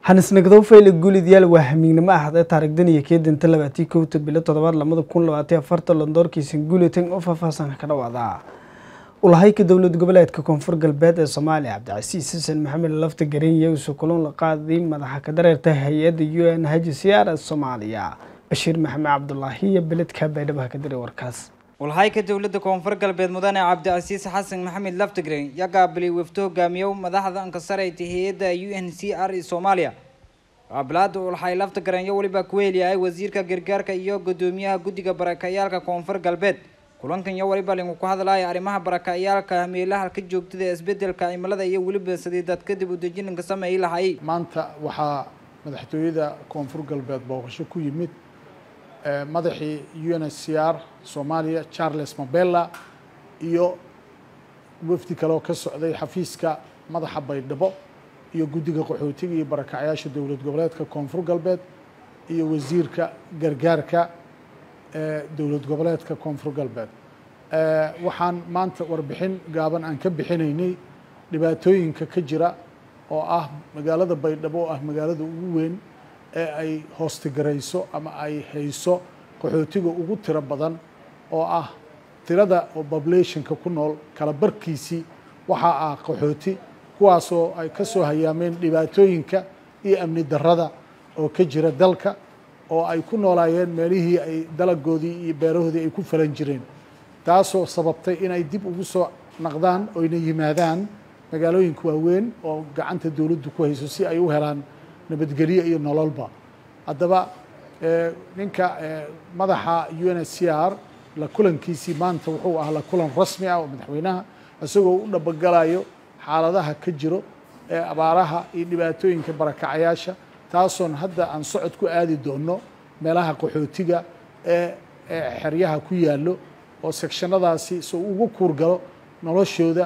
hanisnagdow fayle guulidyaal waa hamiignimo ahadee taarigdan iyo keedanta labaatii kowta bilo toddobaad lamada kun labaatiy afartan londoorkiisan guulitan oo faahfaahsan ka dhawaada ulahayka dowlad goboleedka koonfur galbeed ee soomaaliya cabdicasiis xasan maxamed lafta gareenya uusoo kulan la qaaday madaxa ka dareerta hay-adda u n haji siyaara soomaaliya bashiir maxamed cabdulaahi iyo beledka baydhabo ka diray warkaas walhayka dowladda koonfur galbeed mudane cabdicasiis xasan maxamed laftigren yaa qaabilay wafdo hogaamiyow madaxda ankasarayta hay-adda u n c r e soomaaliya qaabilaada ulhay laftigren iyo weliba kuweeliyahay wasiirka gargaarka iyo gudoomiyaha guddiga barakayaalka koonfur galbeed kulankan iyo weliba linku ku hadlaya arrimaha barakayaalka meelaha ka joogtada ee isbedelka cimilada iyo weliba sidii dad kadib udejinanka sameey lahay maanta waxaa madaxtooyada koonfur galbeed booqasho ku yimid madaxii u n h c r soomaaliya charles mabella iyo wafdi kale oo ka socday xafiiska madaxa baydhabo iyo guddiga qaxootiga iyo barakacyaasha dowlad goboleedka koonfur galbeed iyo wasiirka gargaarka dowlad goboleedka koonfur galbeed waxaan maanta warbixin gaaban aan ka bixinaynay dhibaatooyinka ka jira oo ah magaalada baydhabo oo ah magaalada ugu weyn ee ay hoostigarayso ama ay hayso qaxootiga ugu tiro badan oo ah tirada oo populationka ku nool kala barkiisii waxaa ah qaxooti kuwaasoo ay ka soo hayaameen dhibaatooyinka iyo amni darrada oo ka jira dalka oo ay ku noolaayeen meelihii ay dalagoodii iyo beerahoodii ay ku falan jireen taasoo sababtay inay dib ugu soo naqdaan oyna yimaadaan magaalooyinka waaweyn oo gacanta dowladdu ku hayso si ay u helaan nabadgelyo iyo nololba haddaba ninka madaxa u n h c r la kulankiisii maanta wuxuu ahaa la kulan rasmi ah oo madaxweynaha isagoo u dhabagalayo xaaladaha ka jiro ee abaaraha iyo dhibaatooyinka barakacayaasha taasoon hadda aan socod ku aadi doono meelaha qaxootiga ee xeryaha ku yaallo oo sekshanadaasi soo ugu kuurgalo noloshooda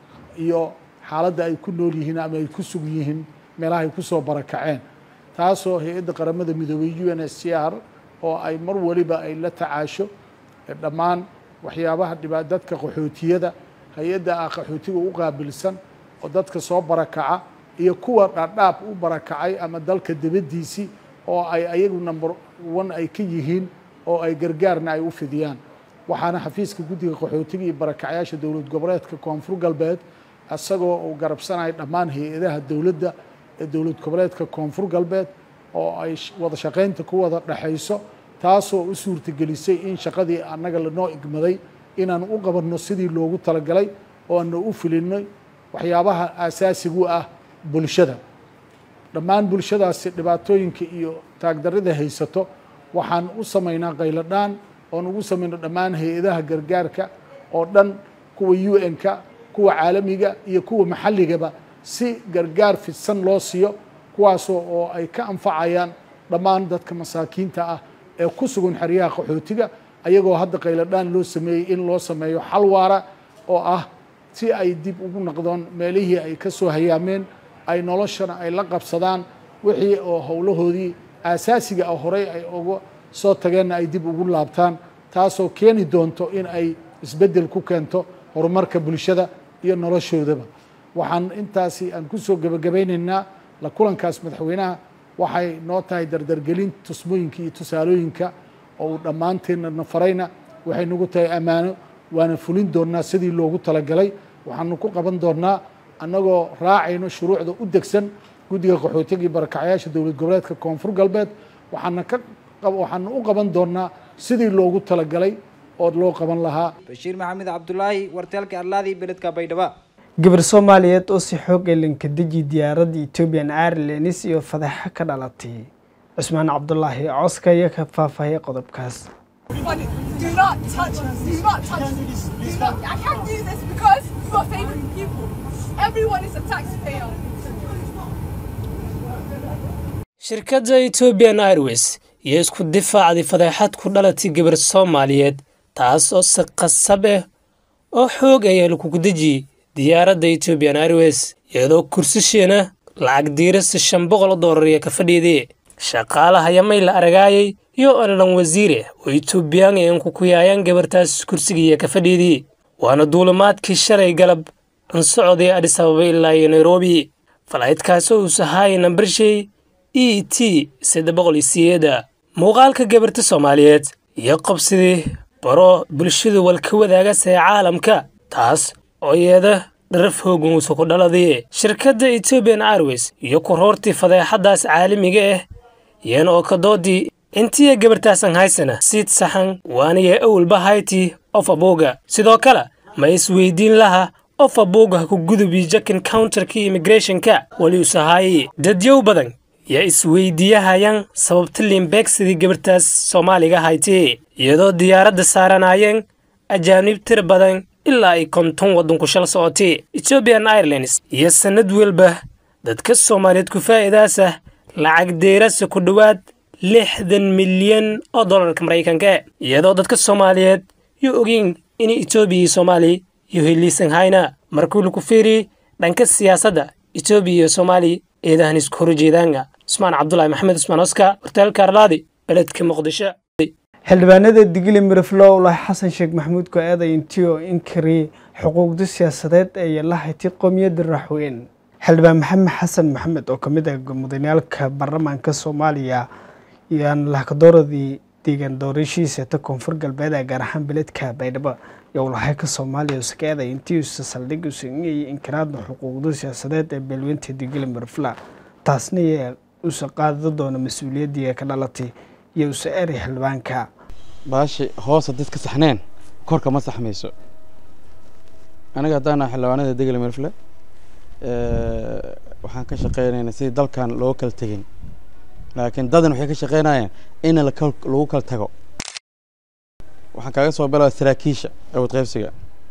iyo xaaladda ay ku nool yihiin ama ay ku sugan yihiin meelaha ay kusoo barakaceen taasoo hay-adda qaramada midoobey u n h c r oo ay mar waliba ay la tacaasho dhammaan waxyaabaha dhiba dadka qaxootiyada hay-adda ah qaxootiga u qaabilsan oo dadka soo barakaca iyo kuwa dhaadhaab u barakacay ama dalka dibaddiisii oo ay ayagu number one ay ka yihiin oo ay gargaarna ay u fidiyaan waxaana xafiiska guddiga qaxootiga iyo barakacyaasha dowlad goboleedka koonfur galbeed isagoo uu garabsanaya dhammaan hay-adaha dowladda ee dowlad goboleedka koonfur galbeed oo ay wada shaqaynta ku wada dhexayso taasoo u suurtagelisay in shaqadii annaga lanoo igmaday inaan u qabanno sidii loogu talagalay oo aana u filinay waxyaabaha aasaasigu ah bulshada dhammaan bulshadaasi dhibaatooyinka iyo taagdarrida haysato waxaan u samaynaa qayladhaan oon ugu samayno dhammaan hay-adaha gargaarka oo dhan kuwa u n-ka kuwa caalamiga iyo kuwa maxalligaba si gargaar fidsan loo siiyo kuwaasoo oo ay ka anfacayaan dhammaan dadka masaakiinta ah ee ku sugan xeryaha qaxootiga ayagoo hadda qayladhaan loo sameeyey in loo sameeyo xal waara oo ah si ay dib ugu noqdoon meelihii ay ka soo hayaameen ay noloshana ay la qabsadaan wixii oo howlahoodii aasaasiga ah horey ay uga soo tageenna ay dib ugu laabtaan taasoo keeni doonto in ay isbeddel ku keento horumarka bulshada iyo noloshoodaba waxaan intaasi aan kusoo gebagabaynaynaa la kulankaas madaxweynaha waxay noo tahay dardargelin tusmooyinka iyo tusaalooyinka oo uu dhammaanteenna nafarayna waxay nagu tahay ammaano waana fulin doonnaa sidii loogu talagalay waxaanu ku qaban doonnaa annagoo raacayno shuruucda u degsan guddiga qaxootiga iyo barakacyaasha dowlad goboleedka koonfur galbeed waxaana ka waxaanu u qaban doonnaa sidii loogu talagalay oo loo qaban lahaa bashiir maxamed cabdulaahi warteelka arlaadii beledka baydhaba gabar soomaaliyeed oo si xoog ee lankadeji diyaaradda ethoobian airlines iyo fadeexo ka dhalatay cusmaan cabdulaahi cooska ayaa ka faahfaahiyay qodobkaas Do not touch. Do not touch. Do not. I can't do this because you are favoring people. Everyone is a taxpayer. shirkadda ethoobian airways iyo isku difaacday fadeexad ku dhalatay gabar soomaaliyeed taas oo si qasab ah oo xoog ayaa lakugu dejiyey diyaaradda ethoobian airways iyadoo kursisheena lacag diirasi shan boqol doolar iyo ka fadhiidee shaqaalaha yamay la aragaayay iyo olalan wasiire oo etoobiyaan ee inkukuyaayaan gabartaas kursigiiya ka fadhiidii waana duulimaadkii shalay galab an socday adis ababa ilaa iyo nairobi falaydkaasi uu sahaay nambarshey e t saddex boqol iyo siyeeda muuqaalka gabarta soomaaliyeed iyo qobsidii baro bulshadu walka wadaagasa ee caalamka taas oo iyada dharaf hoogunuusa ku dhaladii shirkadda ethoobian airways iyo kuroortii fadeexaddaas caalamiga ah iyana oo ka doodii intiya gabartaasan haysana siid saxan waaniya awalba hayti of abuuga sidoo kale ma isweydiin laha of abuuga ha ku gudubi jakin counterka immigrationka waliusahaayi dadyow badan yaa isweydiiyahayaan sababta liimbeegsidii gabartaas soomaaliga hayti iyadoo diyaaradda saaranaayeen ajaanib tir badan ilaa ay konton waddanku shal socotay ethoobian airlines iyo sannad welba dadka soomaaliyeed ku faa'iidaasa lacag deerasa ku dhowaad lixdan milyan oo dollarka maraykanka iyadoo dadka soomaaliyeed yo ogeyn inay etoobiya iyo soomaaliya iyo heliisan hayna markuu laku fiiri dhanka siyaasadda etoobiya iyo soomaaliya eedahan isku horjeedaanga cusmaan cabdulaahi maxamed cusmaan oska hortaalka arlaadi beledka muqdisho xildhibaanada digili miriflow lahi xasan sheekh maxamuud go-aada intiyo inkari xuquuqda siyaasadeed ee yeelahaytay qowmiyadda raaxweyn xildhibaan maxamed xasan maxamed oo kamid ah mudaniyaalka baarlamaanka soomaaliya yaan lahkadooradii deegaan doorashiisa ta koonfur galbeed ee gaar ahaan beledka baydhabo yowlahayka soomaaliya usakaada intiisa saldhig usangayay inkiraadda xuquuqda siyaasadeed ee beelweynta digili mirifla taasna yaa usa qaada doona mas-uuliyaddii ka dhalatay iyo usa eri xildhibaanka baashi hoos haddaad ka saxneen korka ma saxmayso aniga haddaana xildhibaanada degel mirfle waxaan ka shaqeynaynaa sidii dalkan looga kala tegin laakiin dadan waxay ka shaqeynayaan in lagu kala tago waxaan kaaga soo bilaa saraakiisha awood qaybsiga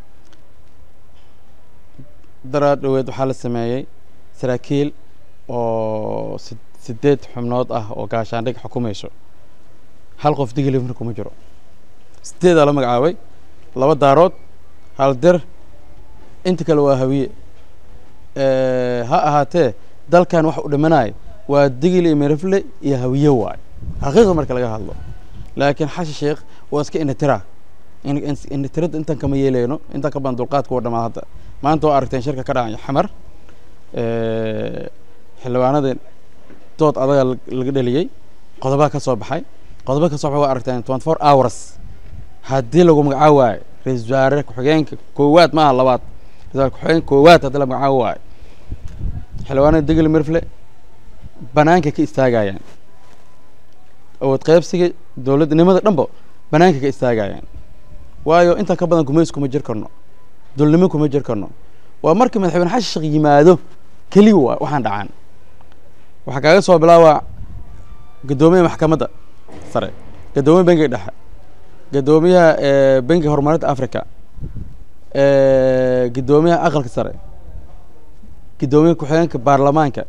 daraa dhoweed waxaa la sameeyey saraakiil oo sideed xubnood ah oo gaashaandhig xukumayso hal qof digili mir kuma jiro sideedaa la magacaabay laba daarood hal dir inta kale waa hawiye ha ahaatee dalkan wax u dhimanaya waa digil iyo mirifle iyo hawiye waay xaqiiqa marka laga hadlo laakiin xashi sheekh waa iska indhitira indhitirada intan kama yeeleyno intan ka badan dulqaadka waa dhamaad hadda maanta waa aragteen shirka ka dhacaya xamar xildhibaanada dood adaga laga dheliyey qodobaa ka soo baxay qodobo ka soo baxay waa aragteen twenty four hours haddii lagu magacaabo waayo ra-isul wasaare ku-xigeenka koowaad maaha labaad ra-isul ku-xigeenka koowaad haddii la magacaabo waayo xildhibaanada degel mirfle banaanka ka istaagayaan awood qaybsiga dowladnimada dhanba banaanka ka istaagayaan waayo intaa ka badan gumays kuma jir karno dulnimo kuma jir karno waa markii madaxweyne xasan sheekh yimaado keliya waa waxaan dhacaan waxaa kaaga soo bilaabaa guddoomiyaha maxkamadda sare guddoomiyaha bangiga dhexe guddoomiyaha bangiga horumarinta africa guddoomiyaha aqalka sare guddoomiyaha ku-xigeenka baarlamaanka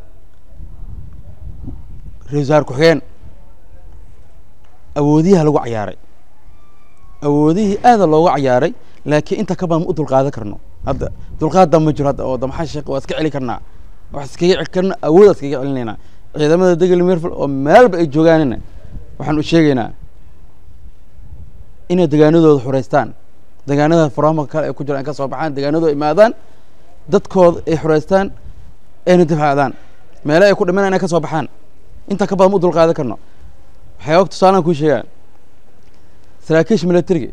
ra-isul wasaare ku-xigeen awoodiyaha lagu cayaaray awoodihii aada looga cayaaray laakiin inta ka badan ma u dulqaadan karno hadda dulqaadda ma jiro hadda oo damaxa sheekh waa iska celi karnaa wax iskaga celi karna awood iskaga celinaynaa ciidamada degel mirful oo meelba ay joogaanina waxaan u sheegaynaa inay degaanadooda xureystaan degaanada faraama kale ay ku jiraan ay ka soo baxaan degaanadooda imaadaan dadkooda ay xureystaan ayna difaacdaan meele ay ku dhimanaan inay ka soo baxaan inta ka badan ma u dulqaadan karno waxay og tusaalaan kuu sheegaan saraakiisha militariga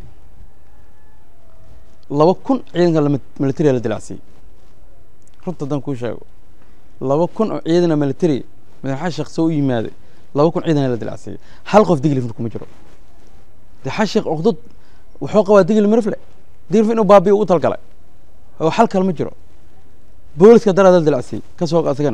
laba kun ciidanka militariga la dilacsiyey runta haddaan kuu sheego laba kun oo ciidana militariga madaxa sheekh soo u yimaaday laba kun ciidana la dilacsiyey hal qof digli mir kuma jiro de xasheekh uqdud wuxuu qabaa digli mirfle digli inuu baabiyo u talgalay oo xal kale ma jiro booliska daraad la dilacsiyey ka soo asagana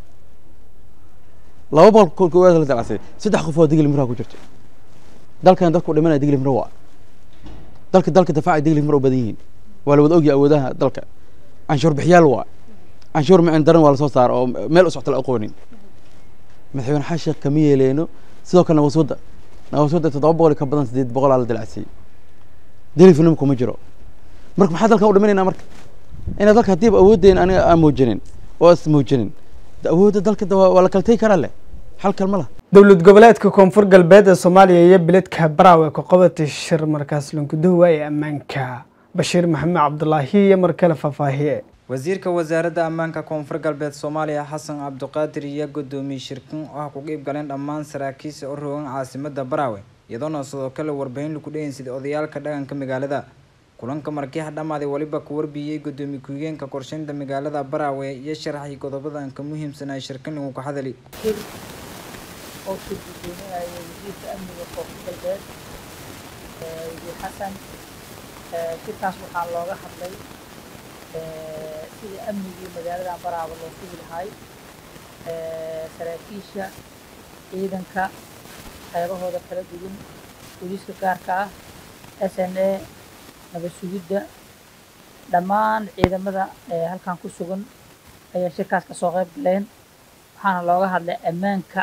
laba boqol koowaad la dilacsiyey saddex qof oo digli mirha ku jirto dalkan dadku dhimanaya digli mir waa dalka dalka difaaca digli mir u badan yihiin waa la wada ogyahay awoodaha dalka canshuur bixiyaal waa canshuur micin daran waa lasoo saara oo meel u socta la aqoonin madaxweyne xasheekh kama yeeleyno sidoo kale nabaswadda nabaswadda toddoba boqol ka badan sideed boqolaa la dilacsiyey dilifnimo kuma jiro marka maxaa dalkan u dhimanayna marka inaa dalka haddiiba awooddeena aniga aan muujinin oo is muujinin awoodda dalka waa la kala tegi karaa leh xal kalma lah dowlad goboleedka koonfur galbeed ee soomaaliya iyo beledka baraawe ka qabatay shir markaas lankudahowa ee ammaanka bashiir maxamed cabdulaahi iyo mar kale faahfaahiye wasiirka wasaaradda ammaanka koonfur galbeed soomaaliya xasan cabdiqaadir iyo guddoomiye shirkin oo ah ku qeyb galeen dhammaan saraakiisha u rogan caasimada baraawe iyadoona sidoo kale warbaahin lagu dhegeysaday odayaalka dhaqanka magaalada kulanka markiixa dhammaaday weliba ku warbiyey guddoomiye ku-higeenka qorsheynta magaalada baraawe iyo sharaxii qodobadan ka muhiimsanaa shirkin lagu ka hadali oo soo gudoominaya wasiirka amniga koonfur galbeed wasiir xasan shirkaas waxaa looga hadlay sidii amnigii magaalada baraaba loo sugi lahay saraakiisha ciidanka qaybahooda kala duwan booliiska gaarka ah s n a nabad sugidda dhammaan ciidamada halkan ku sugan ayaa shirkaas kasoo qayb galeen waxaana looga hadlay ammaanka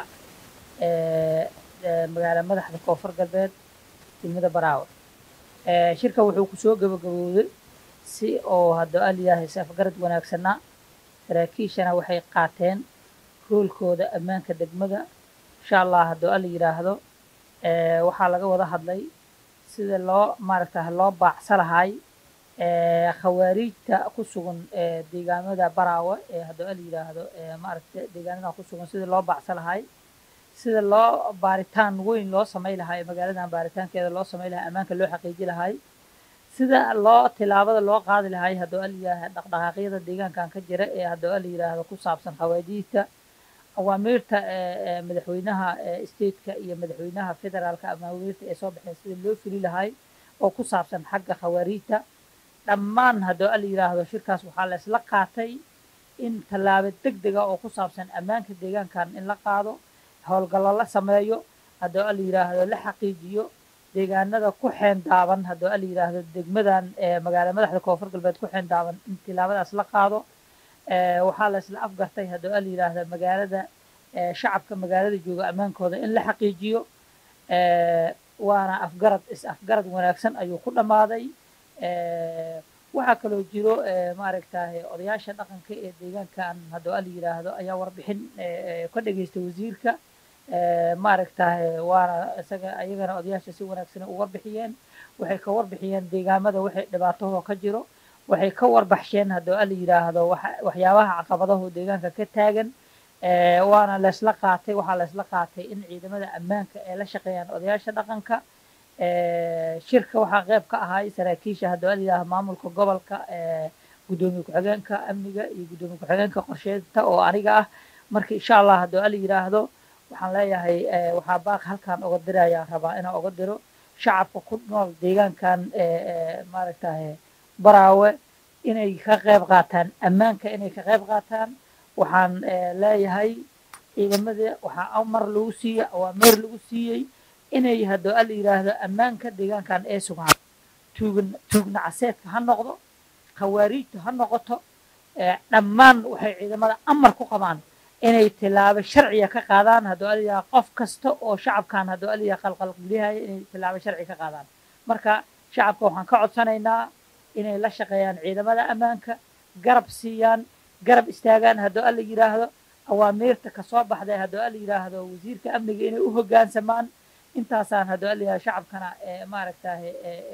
magaala madaxda koonfur galbeed degmada baraawe shirka wuxuu kusoo gabagabowday si oo haddoo aliyahay safgarad wanaagsanaa saraakiishana waxay qaateen roolkooda ammaanka degmada insha allah haddoo alla yidhaahdo waxaa laga wada hadlay sida loo maaragta loo baacsa lahay khawaariijta ku sugan deegaamada baraawe ee haddoo alla yidhaahdo maaragta deegaanada ku sugan sida loo baacsa lahay sida loo baaritaan weyn loo samay lahay magaaladan baaritaankeeda loo samay lahay ammaanka loo xaqiiji lahay sida loo tilaabada loo qaadi lahay haddoo al yidhaaha dhaqdhaqaaqyada deegaankan ka jira ee haddoo al yidhaahdo ku saabsan khawaajiijta awaamiirta madaxweynaha stateka iyo madaxweynaha federaalka awaamiirta ee soo baxeen sida loo fuli lahay oo ku saabsan xagga khawaariijta dhammaan haddoo al yidhaahdo shirkaas waxaa la isla qaatay in tallaabo deg dega oo ku saabsan ammaanka deegaankan in la qaado howlgallo la sameeyo haddoo al yidhaahdo la xaqiijiyo deegaanada ku xeendaaban haddoo al yidhaahdo degmadan magaala madaxda koonfur galbeed ku xeendaaban in tilaabadaas la qaado waxaa la isla afgartay haddoo al yidhaahdo magaalada shacabka magaalada jooga ammaankooda in la xaqiijiyo waana afgarad is afgarad wanaagsan ayuu ku dhammaaday waxaa kaloo jiro maaragtahay odayaasha dhaqanka ee deegaankan haddoo al yidhaahdo ayaa warbixin ka dhageystay wasiirka maaragtahay waana isaga ayagana odayaasha si wanaagsan u warbixiyeen waxay ka warbixiyeen deegaamada waxay dhibaatahoo ka jiro waxay ka warbaxsheen haddoo al yidhaahdo waxyaabaha caqabadahu deegaanka ka taagan waana laysla qaatay waxaa laysla qaatay in ciidamada ammaanka ay la shaqeeyaan odayaasha dhaqanka shirka waxaa qayb ka ahay saraakiisha haddoo al yidhaahdo maamulka gobolka guddoomiye ku-xigeenka amniga iyo guddoomiye ku-xigeenka qorsheynta oo aniga ah marka insha allah haddoo al yidhaahdo waxaan leeyahay waxaa baaq halkan oga dirayaan rabaa inaan oga diro shacabka ku nool deegaankan maaragtahay baraawe inay ka qayb qaataan ammaanka inay ka qayb qaataan waxaan leeyahay ciidamada waxaa amar lagu siiyey awaameer lagu siiyey inay haddoo al yidhaahdo ammaanka deegaankan ee sugaan tuugan tuugna caseedka ha noqdo khawaariijta ha noqoto dhammaan waxay ciidamada amar ku qabaan inay tilaabo sharciga ka qaadaan haddoo al yidhaahdo qof kasta oo shacabkan haddoo al yidhaahdo qalqalgeliyahaya inay tilaabo sharci ka qaadaan marka shacabka waxaan ka codsanaynaa inay la shaqeeyaan ciidamada ammaanka garab siiyaan garab istaagaan haddoo alla yidhaahdo awaamiirta kasoo baxday haddoo alla yidhaahdo wasiirka amniga inay u hoggaansamaan intaasaan haddoo alla yidhahdo shacabkana maaragtahay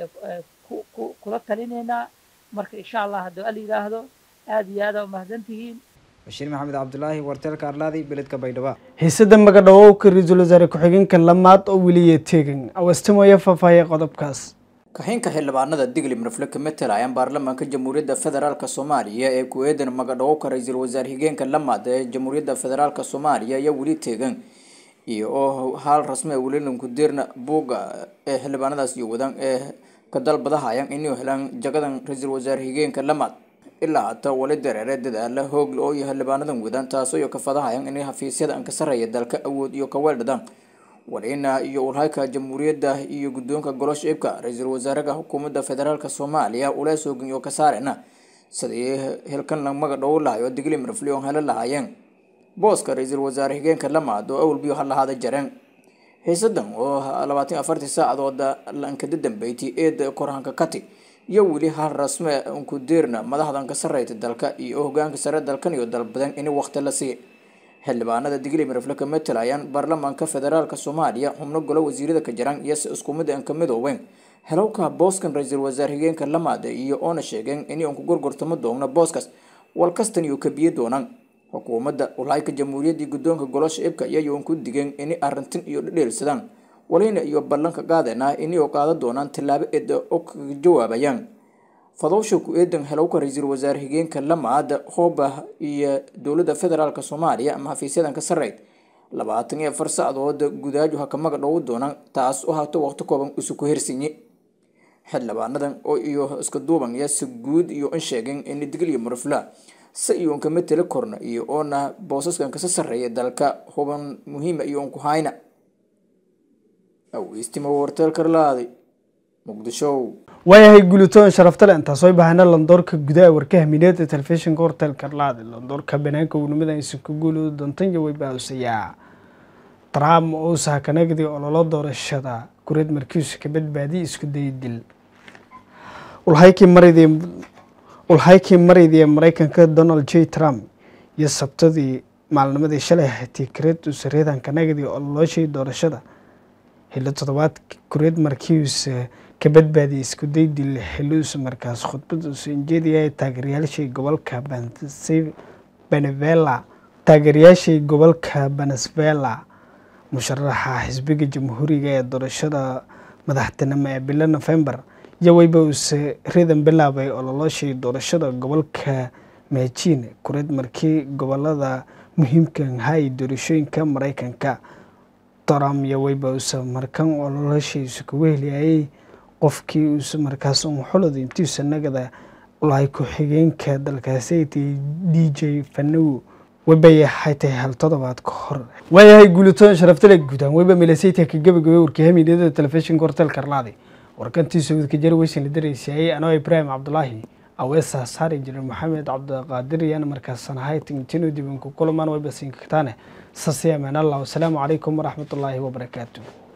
kula talinaynaa marka insha allah haddoo alla yidhaahdo aada iyo aada umahadsantihiin bashiir maxamed cabdulaahi warteelka arlaadi beledka baydhabo xiisada magadhawowka ra-iisul wasaare ku-xigeenka lamaad oo weliya tegan awastimoya faahfaahiyay qodobkaas kaxinka xildhibaanada diglim rafle ka matalayaan baarlamaanka jamhuuriyadda federaalk soomaaliya ee ku-eedan magadhawowka ra-iisul wasaare xigeenka lamaad ee jamhuuriyadda federaalk soomaaliya ayaa weli teegan iyo oo haal rasmi a welilanku dirna buugga ee xildhibaanadaas iyo wadaan ee ka dalbadahayaan inuu helaan jagadan ra-iisul wasaare xigeenka lamaad ilaa hata wali dareere dadaala hoogla oo iyo xildhibaanadan wadaan taasoo iyo kafadahayaan inay hafiisyada aan ka sarreeya dalka awood iyo kaweeldhadaan walina iyo ulhayka jamhuuriyadda iyo guddoonka golosha ibka ra-iisul wasaaraha xukuumadda federaalk soomaaliya ula soogin oo ka saarena sidii hilkan la magadhow lahay oo digli marfli oo helo lahaayeen booska ra-iisul wasaare xigeenka lamaad oo awalbiyo halahaada jareen xiisadan oo labaatan afartii saacadooda lankada dambeeytay eeda korhanka kati iyo weli hal rasme unku deerna madaxdan ka sarreyta dalka iyo hogaanka sare dalkan iyo dalbadan in waqti la siiya xildhibaanada digli marfle ka matalayaan baarlamaanka federaalk soomaaliya xubno golo wasiirada ka jiraan iyo si isku mid aan ka midoobeen helowka booskan ra-iisul wasaare xigeenka lamaade iyo oona sheegeen in uun ku gorgortamo doogno booskaas walkastan iyo kabiye doonaan xukuumadda ulhayka jamhuuriyadda guddoonka golosha ibka iyayoon ku digeen inay arrintan iyo dhadheelsadaan walina iyo ballanka qaadeenah inay oo qaadan doonaan tallaabo eeda oo kaga jawaabayaan fadowsha ku-eedan helowka ra-iisul wasaare higeenka lamaada hoobah iyo dowladda federaalk soomaaliya ama xafiisyadan ka sareyd labaatan iyo afar sacdood gudaaju hakamaga dhowu doonaan taas oo hato waqti kooban isu ku hersinye xildhibaanadan oo iyo iska duuban yaa si guud iyo in sheegeen in digil iyo murufla si iyoon kama teli korna iyo oona boosaskan kasa sarreeya dalka huban muhiima iyoon ku hayna aweystimo warteelkarlaaday muqdisho waayahay gulitoon sharaftale intaas way bahana landoorka gudaha warkaha mineed ee telefishinka hortel karlaade landoorka banaanka uunimada isinka guulooda dontanya way baausayaa trump oo sahakanagdii ololo doorashada kureed markiisu ka badbaadiyay isku daya dil ulhaykii maridii ulhaykii maridii ee mareykanka donald j trump iyo sabtadii maalnimadii shalay hatay kureed usareedan kanagdii ololooshii doorashada xilli toddobaad kureed markiisa ka badbaadiyay isku daydil xiliuusa markaas khudbad uusa injeediyay taageerayaashii gobolka benevela taageerayaashii gobolka venezuela musharaxa xisbiga jamhuuriga ee doorashada madaxtinimo ee bilo november iyo weyba uuse ridan bilaabay ololooshii doorashada gobolka majiin kureed markii gobolada muhiimka hay doorashooyinka mareykanka trump iyo weyba uuse markan ololoshiisa kugu heliyayay qofkii uuse markaas un xulad intiisa nagada ulahay ku-xigeenka dalkaasi d j fanow webay xaytay hal toddobaad ka hor waayahay guulitoon sharaftale guudaan weyba milasayta ka gabagabay warkahamidiyada telefishinka hortel karlaadi warkantiisa wadka jari weysan la daraysayay anoo ibraahim cabdulaahi aweesa saari jiray maxamed cabdiqaadir iyana markaasan ahay tingtino dibanku kulamaan weyba siinkataane sasi amaan allah wasalaamu calaykum waraxmatullaahi wabarakaatu